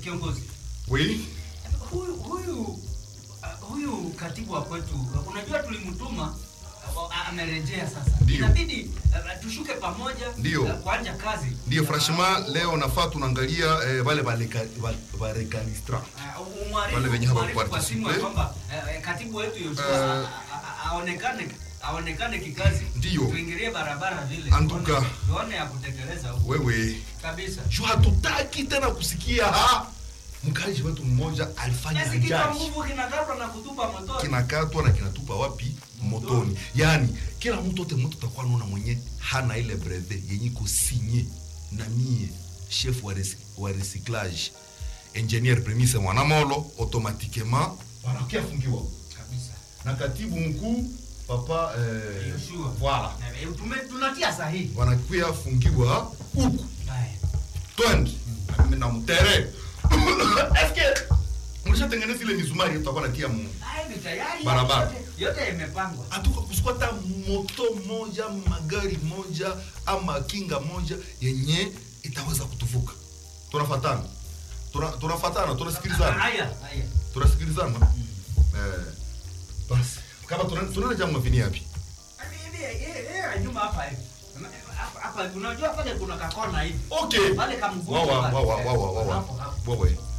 kiongozi Oui. huyu huyu uh, huyu katibu wa kwetu uh, unajua tulimtuma uh, amerejea sasa Ndio. inabidi uh, tushuke pamoja Ndio. uh, kuanja kazi Ndio franchement leo nafaa tunaangalia eh, wale barecalistra Uh, umwarifu- Wale wenye hapa umwarifu kwa simu ya kuparticipe. kwamba uh, katibu wetu Yoshua Eh. a- a- a- aonekane aonekane kikazi Ndio. tuingilie barabara vile Antuka. tuone- tuone ya kutekeleza huko wewe kabisa juu hatutaki tena kusikia ha mkaji wetu mmoja alifanya Kiasi kichwa ajali nguvu kinakatwa na kutupa motoni kinakatwa na kinatupa wapi motoni yaani kila mtu ote mtu takuwa naona mwenye hana ile breve yenye iko sinye na mie chef wa, resi, wa recyclage ingenier premise mwanamolo automatiquement wanakia fungiwa kabisa na katibu mkuu papa eh, Yoshua. voilà Na, eh, tume- tunatia sahihi wanakuya fungiwa huku Haya. twende na mtere eske mlishatengeneza ile mizumari tutakuwa natia mu Haya ni tayari Barabara. yote- yote imepangwa atuka kusikwata moto moja magari moja ama kinga moja yenye itaweza kutuvuka tunafatana Tuna- tunafatana tunasikilizana haya haya tunasikilizana eh, basi kama tuna- tunaenda jamu mavini yapi Hivi, hivi, eh, eh, nyuma hapa hivi hapa hapa unajua pale kuna kakona hivi okay pale kamgongo wawa pale. wawa wawa wawa Hapo, hapo. wawa